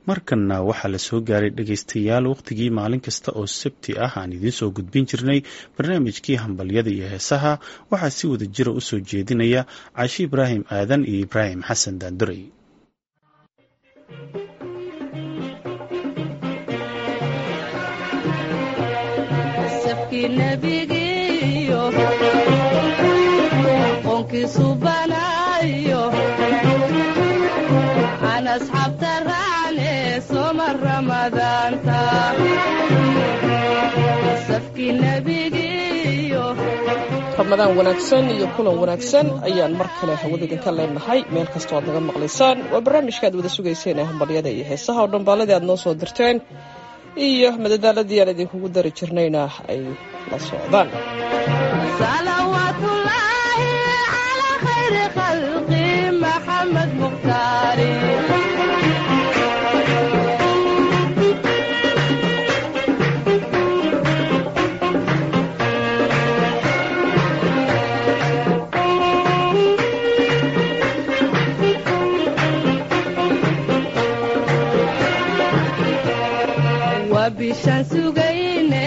markanna waxaa la soo gaaray dhegaystayaal wakhtigii maalin kasta oo sabti ah aan idiin soo gudbin jirnay barnaamijkii hambalyada iyo heesaha waxaa si wada jira u soo jeedinaya caashi ibraahim aadan iyo ibraahim xasan daanduray ramadaan wanaagsan iyo kulan wanaagsan ayaan mar kale hawada idinka leenahay meel kastoo aad naga maqlaysaan waa barnaamijka aad wada sugayseen ee hambalyada iyo heesaha oo dhambaaladii aad noo soo dirteen iyo madadaaladii aan idinkugu dari jirnayna ay la socdaan bishaan sugayne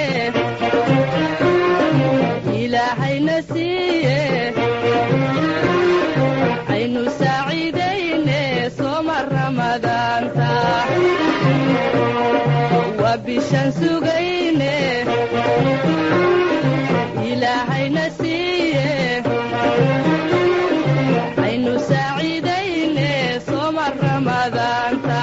ilaahayna siiye aynu saaciidayne sooma ramadaanta waa bishaan sugayne ilaahayna siiye aynu saaciidayne sooma ramadaanta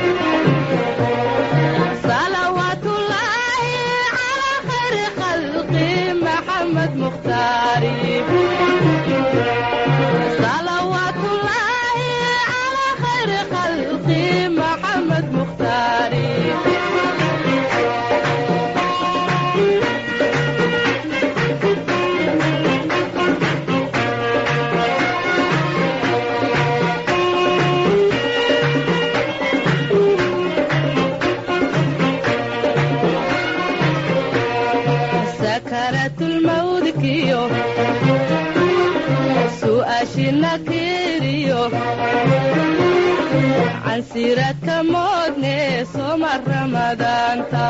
cansiradka moodne sooma ramadaanta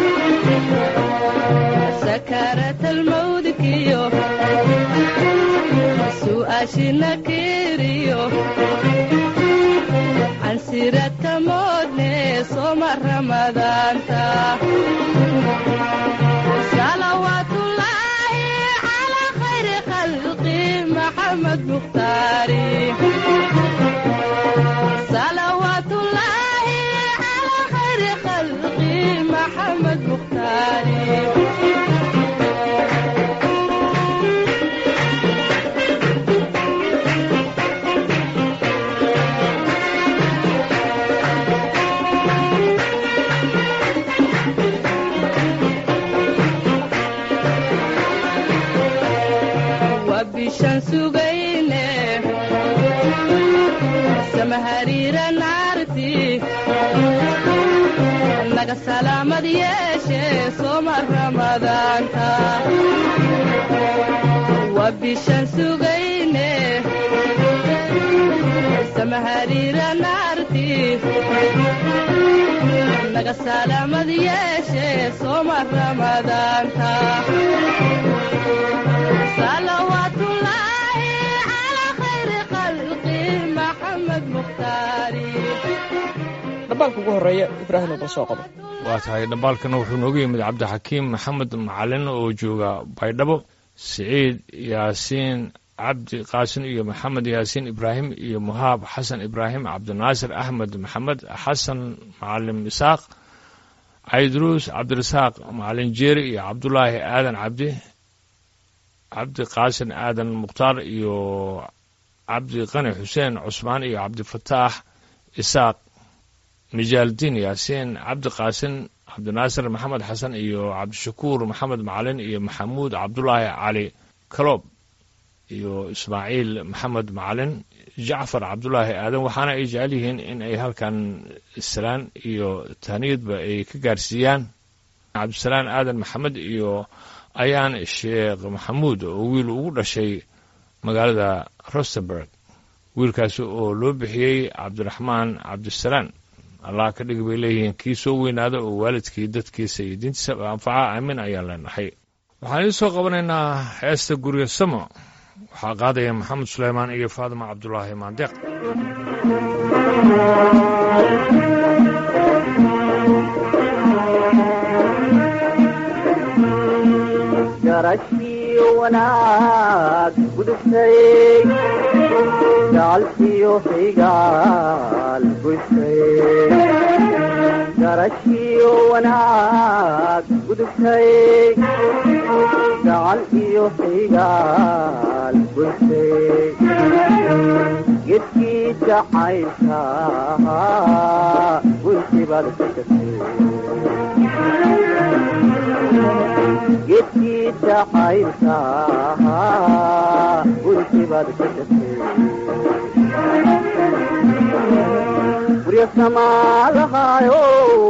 sakaratalmawdkiyo su'aashina kiriyo cansiradka moodne sooma ramadaanta salawaatullaahi calaa khayri khalqi maxamed mukhtaari bishaan sugayne samahariira naarti naga salaamad yeeshe sooma ramadaanta waa bishaan sugayne samahariira naarti naga salaamad yeeshe sooma ramadaanta dhambaalka ugu horeeya ibraahim oba soo qabo waa tahay dhambaalkana wuxuu nooga yimid cabdixakiim maxamed macalin oo jooga baydhabo siciid yaasiin cabdi qaasin iyo maxamed yaasiin ibraahim iyo muhaab xasan ibraahim cabdinaasir axmed maxamed xasan macalin isaaq cayduruus cabdirasaaq macalin jeeri iyo cabdulaahi aadan cabdi cabdi qaasin aadan mukhtaar iyo cabdi qani xuseen cusmaan iyo cabdifataax isaaq mijaaldiin yaasiin cabdi qaasin cabdinaasir maxamed xasan iyo cabdishakuur maxamed macalin iyo maxamuud cabdulaahi cali kaloob iyo ismaaciil maxamed macalin jacfar cabdulaahi aadan waxaana ay jecel yihiin in ay halkan salaan iyo tahniyadba ay ka gaarsiiyaan cabdisalaan aadan maxamed iyo ayaan sheekh maxamuud oo wiil ugu dhashay magaalada rostenburg wiilkaasi oo loo bixiyey cabdiraxmaan cabdisalaan allah ka dhig bay leeyihiin kii soo weynaada oo waalidkii dadkiisa iyo diintiisa anfaca aamin ayaan leenahay waxaan idiin soo qabanaynaa heesta guryo samo waxaa qaadaya maxamed suleymaan iyo faadima cabdulaahi maandeeq garashiyo wanaag gudubtay gacalkiyo xigaal gudtay garashiyo wanaag gudubtay gacal iyo xigaal gudtay gedkii jacaylka gunti baad ka tagtay gedkii jacaylka gunti baad ka tagtay gurya samaadahaayo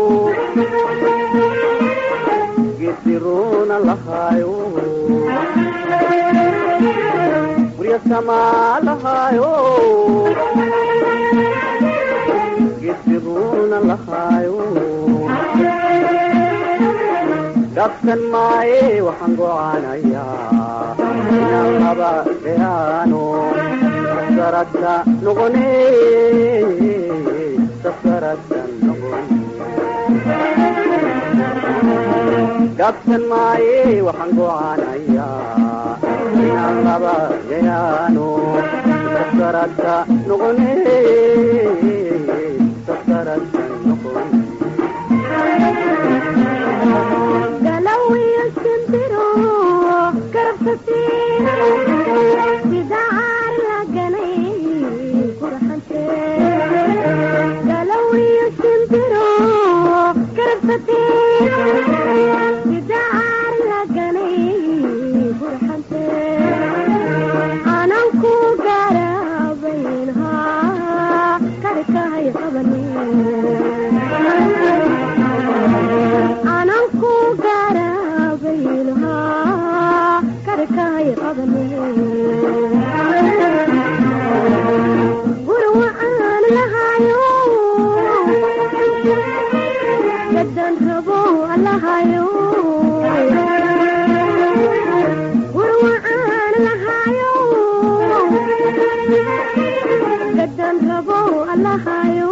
gediruuna lahaayo gurya samaadahaayo gediruuna lahaayo dhabsan maaye waxaan gocaanayaa inaan laba dheaano sasaradka noqone sasaradka noqone dhabsan maaye waxaan gocaanayaa inaan laba dheaano sasaradka noqone sasaradka noqone galawiyo shimbiro karabsate sida caar la ganay qurxante galawiyo shimbiro karabsate sida caar la ganay qurxante anan ku garabaynha karkahay qabane ananku garabaylahaa karkahay qabane gurwa aan lahayo gadan rabo lahayo gurwa aan lahayo gadan rabo lahayo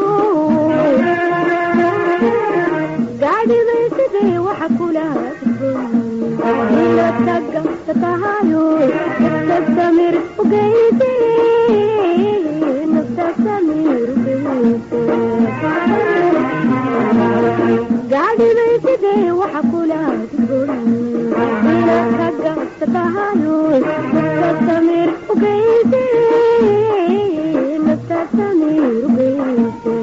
gaadhibaysidee waxa kula ila taga tatahayo nafta samir ugeyse nafta samir ugeyse gaadhibaysidee waxa kula ila taga tatahayo nafta samir ugeyse nafta samir ugeyse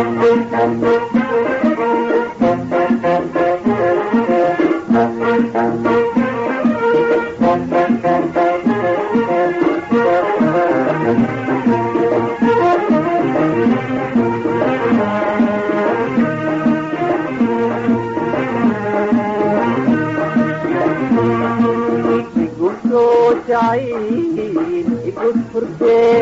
igusoo jacayl igus furtee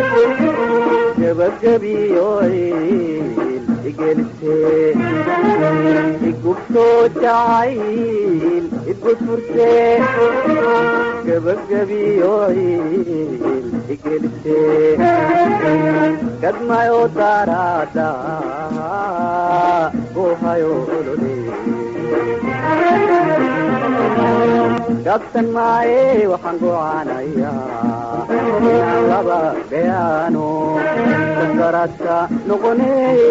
gabagabiyoyl igelitee igusoo jacayl igus furtee gabagabiyoyl igelitee gadmayo daraada gohayo olole dhabsan maaye waxaan gocaanayaa inaan laba dheaano sasaradka noqone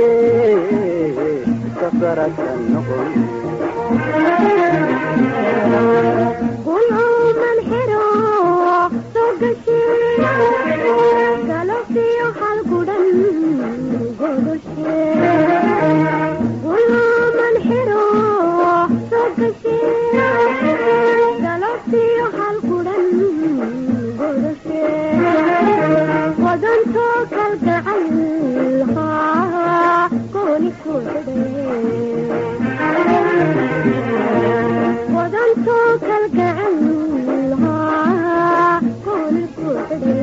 sasaradka noqone gulcuman xiro soo gashe galabtiyo hal gudhan godoshe gulcuman xiro soo gashe galabtiyo hal gudhan godoshe wadantoo kalgacal haa kooni ku xidhe wadantoo kalgacal haa kooni ku xidhe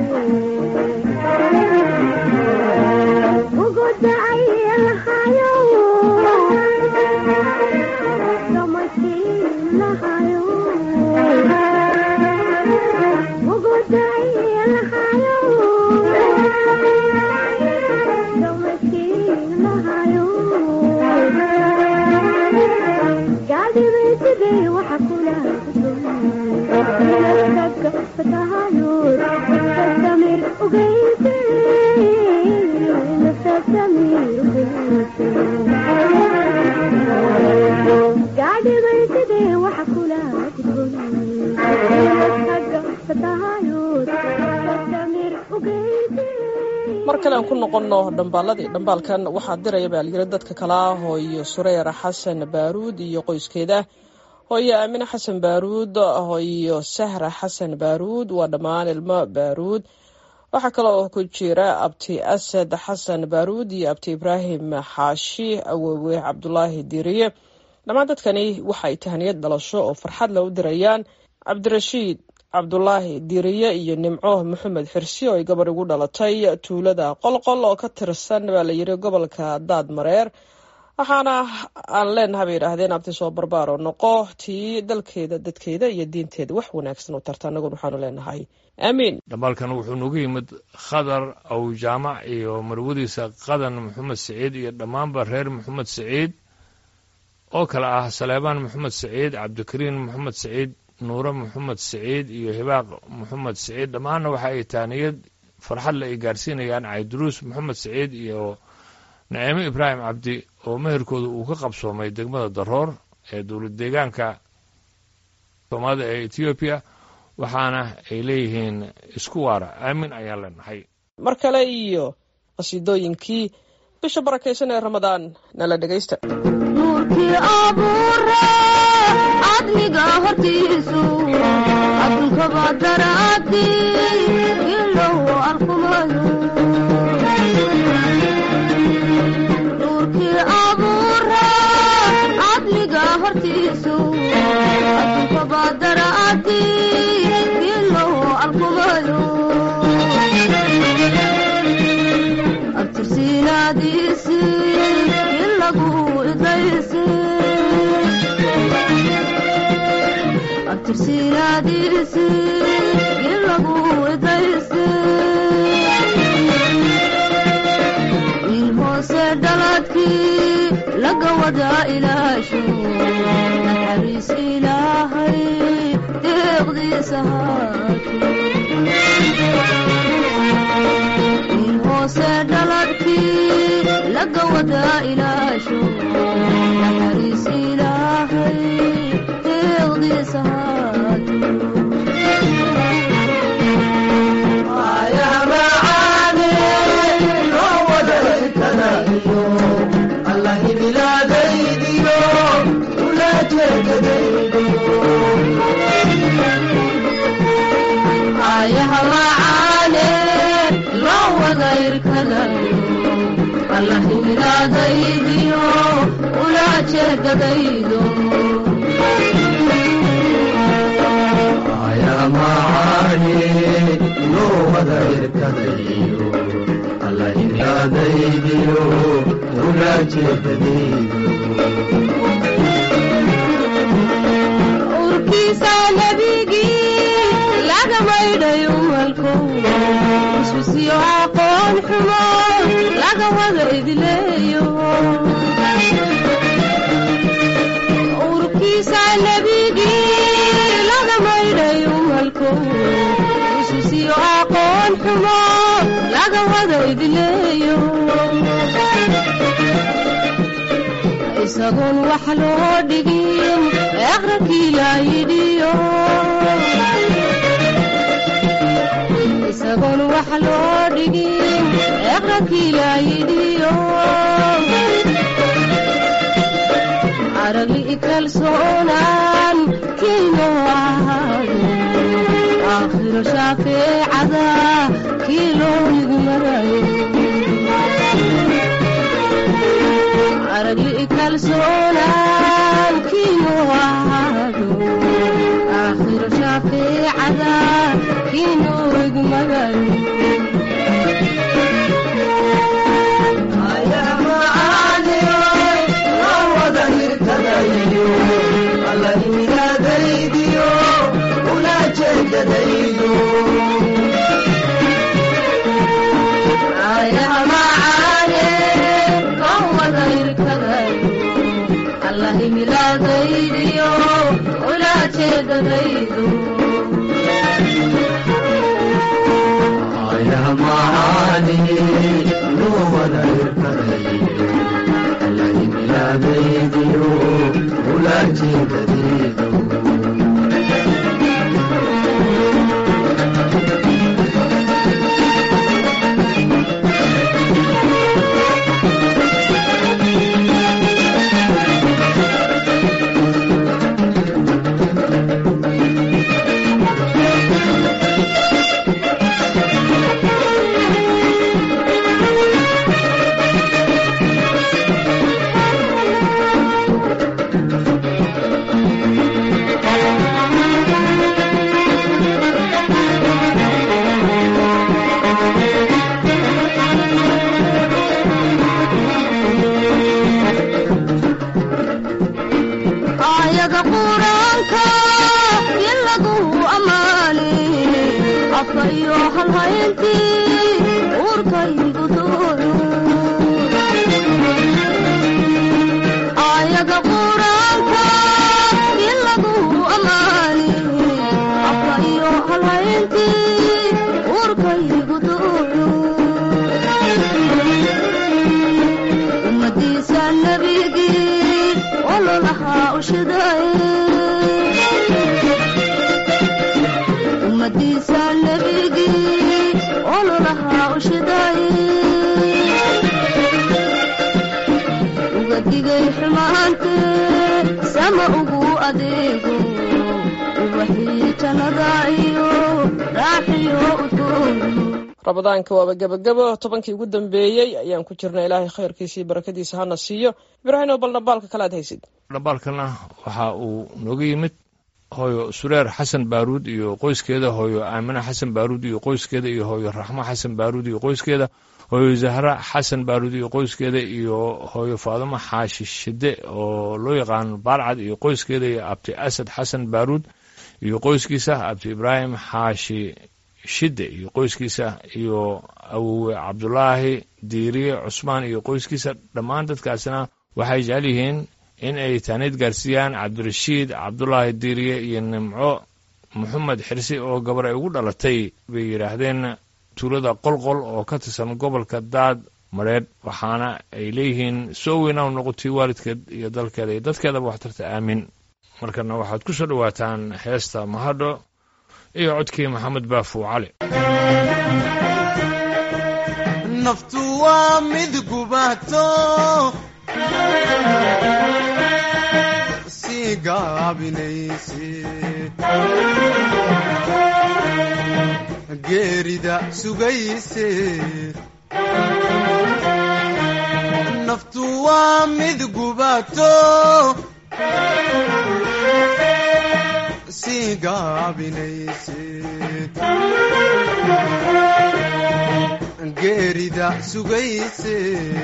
ugu dacay lahayo kale aan ku noqonno dhambaaladii dhambaalkan waxaa diraya baa layiri dadka kale ah hooyo sureer xasan baaruud iyo qoyskeeda hooyo aamine xasan baaruud hooyo sahra xasan baaruud waa dhammaan ilmo baaruud waxaa kale oo ku jira abti asad xasan baaruud iyo abti ibraahim xaashi awowe cabdulaahi diiriye dhammaan dadkani waxay tahniyad dhalasho oo farxad la u dirayaan cabdirashiid cabdulaahi diiriye iyo nimco maxamed xirsi oo ay gabar igu dhalatay tuulada qolqol oo ka tirsan baa layiri gobolka daad mareer waxaana aan leenahay bay yidhaahdeen abti soo barbaaro noqo tii dalkeeda dadkeeda iyo diinteeda wax wanaagsan u tarta annaguna waxaanu leenahay aamiin dhambaalkan wuxuu nagu yimid khadar aw jaamac iyo marwadiisa qadan maxamed siciid iyo dhammaanba reer maxamed siciid oo kale ah saleebaan maxamed siciid cabdikariin maxamed siciid nuure maxamed siciid iyo hibaaq maxamed siciid dhammaanna waxa ay taaniyad farxadle ay gaarsiinayaan cayduruus maxamed siciid iyo naciimo ibraahim cabdi oo meherkooda uu ka qabsoomay degmada daroor ee dowlad deegaanka soomaalida ee etoobiya waxaana ay leeyihiin isku waara aamin ayaan leenahay mar kale iyo qasiidooyinkii bisha barakaysan ee ramadaan nala dhegaysta nuurkii abuure cadliga hortiisu adduunkaba daraadi ilow arkumayo nuurkii abuure cadliga hortiisu adduunkaba daraadi ilow arkumayo abtirsiinaadiisi ilagu idaysi abtirsiinaadiisi ilagu idaysi wiil hoose dhaladkii laga wadaa ilaasho naxariis ilaahay deeqdiisa haato wiil hoose dhaladkii laga wadaa ilaasho naxariis ilaahay deeqdiisa haato ayaha macaane loo wada irkadayo allahimiraadaydiyo ulaa jeedadaydo urkiisa nebigii laga maydhay umalko iswisiyo aqoon xumo laga wada idleeyo urkiisa nebigii laga maydhay umalko iswisiyo aqoon xumo laga wada idleeyo isagoon wax loo dhigin eqrankii laa yidhiyo isagoon wax loo dhigin eqrankii laa yidhiyo aragli kalsoonaan kiino ahaado aakhiro shaafeecada kii loo higmarayo aragli kalsoonaan kiino ahaado aakhiro shaafeecada kiino higmarayo ayaha macaane loo wada irkadayo allahimilaadaydiyo ulaa jeedadaydo Thank afkayo halhayntii uurkaygu duulu ayaga quraanka in lagu ammaani afkayo halhayntii uurkaygu duulu ummadiisa nebigii ololahaa ushiday ummadiisa nebigii ololahaa ushiday uga digay xumaantee sama ugu adeego ubaxii jannada iyo raaxiyo udgoon ramadaanka waaba gebagabo tobankii ugu dambeeyey ayaan ku jirna ilaahay khayrkiisa iyo barakadiisa hana siiyo ibraahim bal dhambaalka kale aad haysid dhambaalkana waxa uu nooga yimid hooyo sureer xasan baaruud iyo qoyskeeda hooyo aamine xasan baaruud iyo qoyskeeda iyo hooyo raxmo xasan baaruud iyo qoyskeeda hooyo zahra xasan baaruud iyo qoyskeeda iyo hooyo faadumo xaashi shide oo loo yaqaano baarcad iyo qoyskeeda iyo abti asad xasan baaruud iyo qoyskiisa abti ibraahim xaashi shide iyo qoyskiisa iyo awowe cabdulaahi diiriye cusmaan iyo qoyskiisa dhammaan dadkaasina waxay jecel yihiin in ay taaniid gaarsiiyaan cabdirashiid cabdulaahi diiriye iyo nimco maxamed xirsi oo gabar ay ugu dhalatay bay yidhaahdeen tuulada qolqol oo ka tirsan gobolka daad madheedh waxaana ay leeyihiin soo weynaw noqotay waalidkeed iyo dalkeeda iyo dadkeedaba waxtarta aamin markana waxaad ku soo dhowaataan heesta mahadho iyo codkii maxamed baafuw cali naftu waa mid gubato sii gaabinayse geerida sugayse naftu waa mid gubato sii gaabinayse geerida sugayse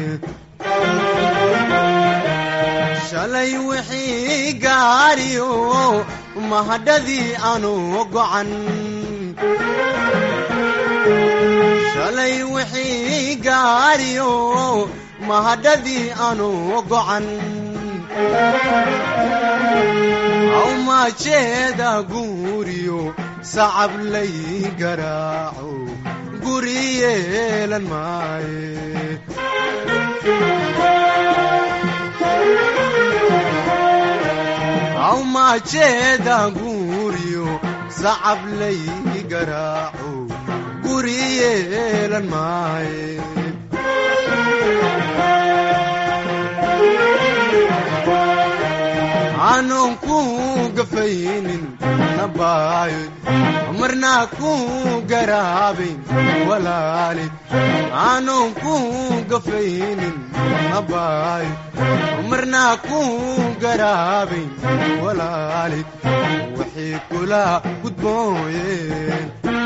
shalay wixii gaariyo mahadhadii aanu gocan shalay wixii gaariyo mahadhadii aanu gocan awmaajeeda guuriyo sacab lay garaaco guri yeelan maaye awmaajeeda guuriyo sacab lay garaaco guri yeelan maaye aanon ku gafaynin nabaayo marnaa ku garaabayn walaali aanon ku gafaynin nabaayo marnaa ku garaabayn walaali waxay kula gudbooyeen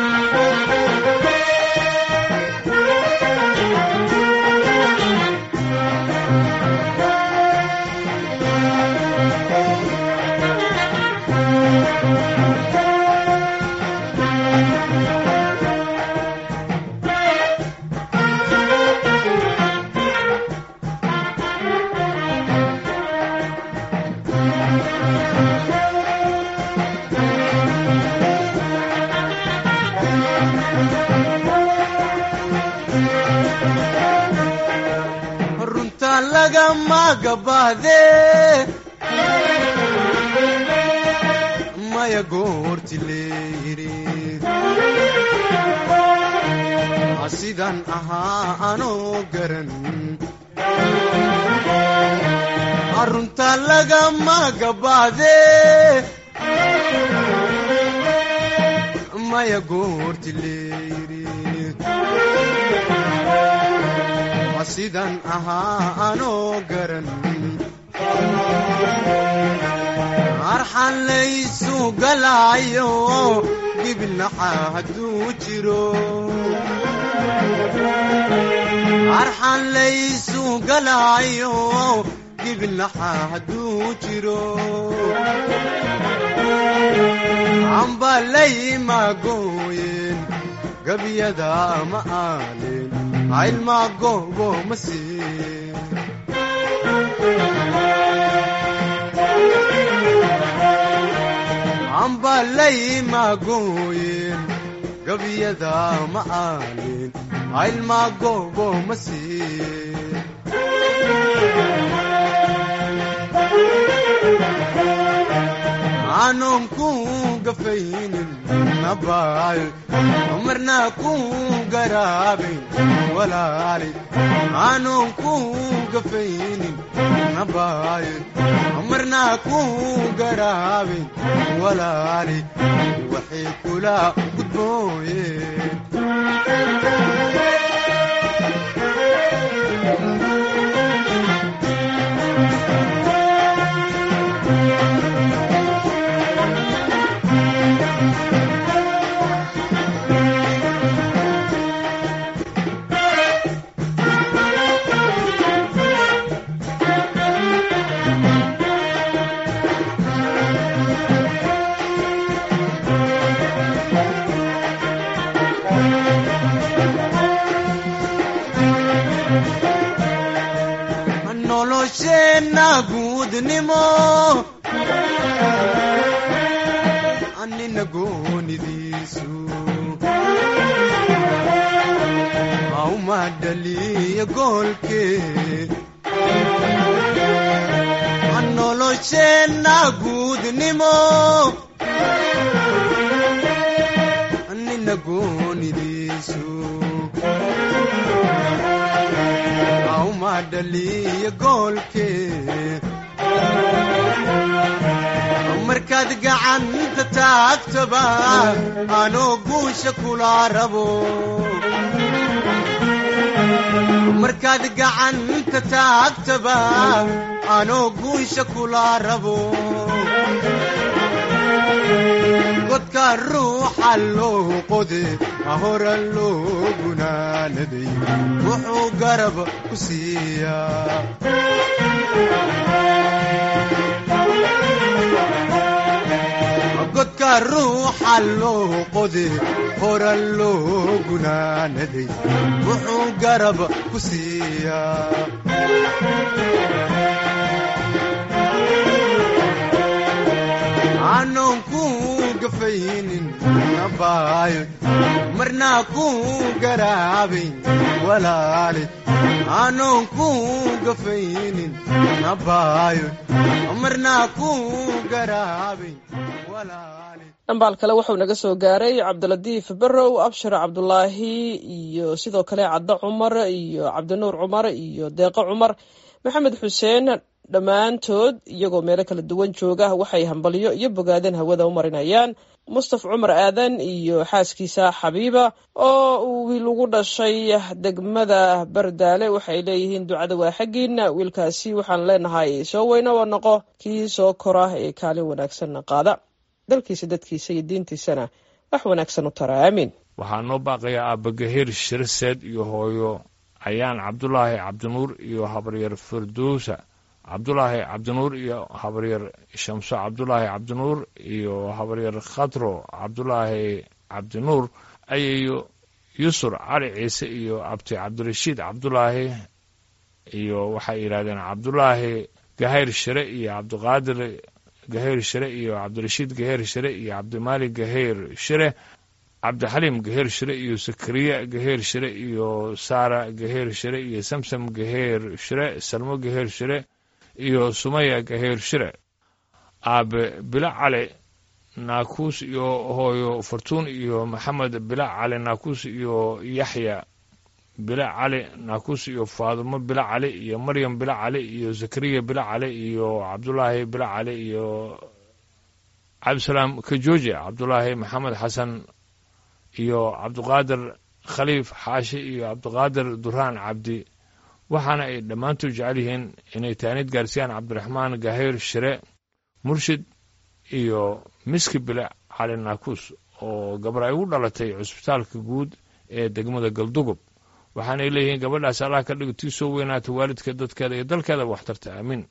runta lagama gabahdee maya goorti leeyidhi sidan ahaa anoo garan runta lagama gabahdee maya goorti leeyidhi sidan ahaa anoo garan arxan laysu galaayo gibilnaxa hadduu jiro arxan laysu galaayo gibilnaxa hadduu jiro amba laymagooyeen gabyada ma aanin caylmaa googo ma siin camballayma gooyin gabyada ma aanin caylmaa googo ma siin aanon ku gafaynin nabaal marna ku garaabin walaali aanon ku gafaynin nabaal marna ku garaabin walaali waxay kula gudbooyeen nolosheenna guudnimo annina goonidiisu auma dhaliya goolkee nolosheenna guudnimo annina goonidiisu auma dhaliya goolkee markaad gacanta taagtaba anoo guusha kula rabo markaad gacanta taagtaba anoo guusha kula rabo godka ruuxa loo qode ahora loo gunaanaday wuxuu garab ku siiyaa godka ruuxa loo qode hora loo gunaanaday wuxuu garab ku siiyaa aanon ku gafaynin nabaayo marnaa ku garaabin walaali aanon ku gafaynin nabaayo marnaa ku garaabin walaali dhambaal kale wuxuu naga soo gaaray cabdilatiif berow abshir cabdulaahi iyo sidoo kale caddo cumar iyo cabdinuur cumar iyo deeqo cumar maxamed xuseen dhammaantood iyagoo meelo kala duwan jooga waxay hambalyo iyo bogaadeen hawada u marinayaan mustaf cumar aadan iyo xaaskiisa xabiiba oo uu wiil ugu dhashay degmada bardaale waxay leeyihiin ducada waa xaggiina wiilkaasi waxaan leenahay soo weyno oo noqo kii soo kora ee kaalin wanaagsanna qaada dalkiisa dadkiisa iyo diintiisana wax wanaagsan u tara aamiin waxaa noo baaqaya aabagahiir shirseed iyo hooyo ayaan cabdulaahi cabdinuur iyo habaryar firdowsa cabdulaahi cabdinuur iyo habaryar shamso cabdulaahi cabdinuur iyo habaryar khadro cabdulaahi cabdinuur ayayo yusur cali ciise iyo abti cabdirashiid cabdulaahi iyo waxay yidhahdeen cabdulaahi gahayr shire iyo cabdiqaadir gahayr shire iyo cabdirashiid gahayr shire iyo cabdimaalik gahayr shire cabdixaliim gaheyr shire iyo sakariya gaheyr shire iyo saara gaheyr shire iyo samsam gaheyr shire salmo gaheyr shire iyo sumaya gaheyr shire aabe bila cali naakuus iyo hooyo fartuun iyo maxamed bila cali naakuus iyo yaxya bila cali naakuus iyo faadumo bila cali iyo maryam bila cali iyo zakariya bila cali iyo cabdulaahi bila cali iyo cabdisalaam kajooji cabdulaahi maxamed xasan iyo cabdiqaadir khaliif xaashi iyo cabdiqaadir duraan cabdi waxaana ay dhammaantood jecel yihiin inay taanid gaarsiyaan cabdiraxmaan gahayr shire murshid iyo miski bile cali naakuus oo gabar ay ugu dhalatay cusbitaalka guud ee degmada galdugob waxaanay leeyihiin gabadhaas allah ka dhigo tii soo weynaata waalidka dadkeeda iyo dalkeeda waxtarta aamiin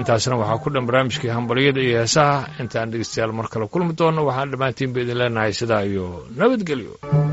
intaasna waxaa ku dhan barnaamijkii hambalyada iyo heesaha intaan dhegeystayaal mar kale kulmi doonno waxaan dhammaantiinba idin leenahay sidaa iyo nabadgelyo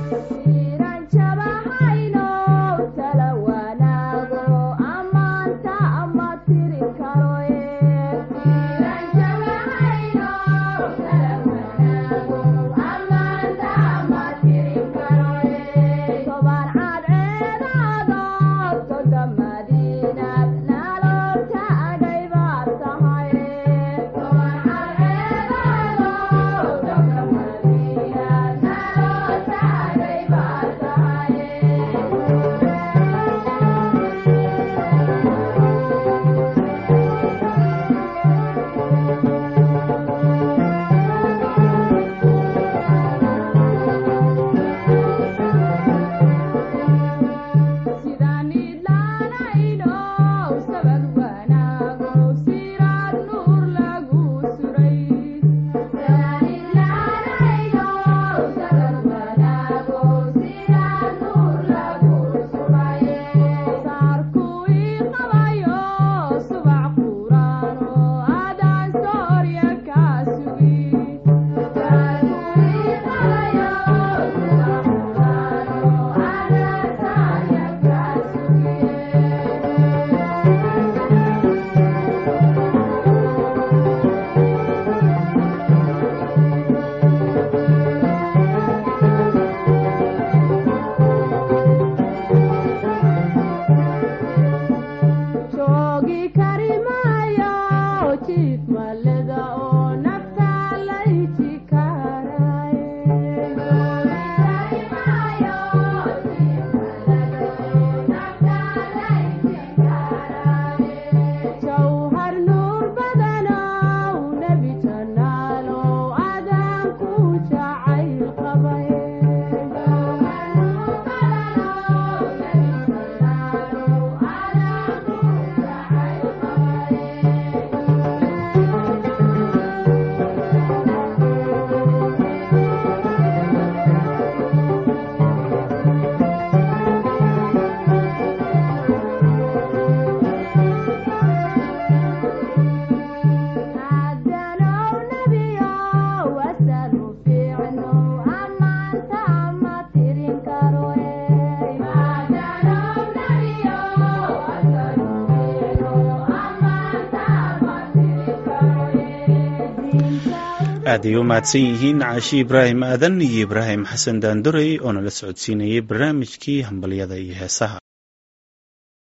aad ay u mahadsan yihiin caashi ibraahim aadan iyo ibraahim xasan daandorey oo nala socodsiinayay barnaamijkii hambalyada iyo heesaha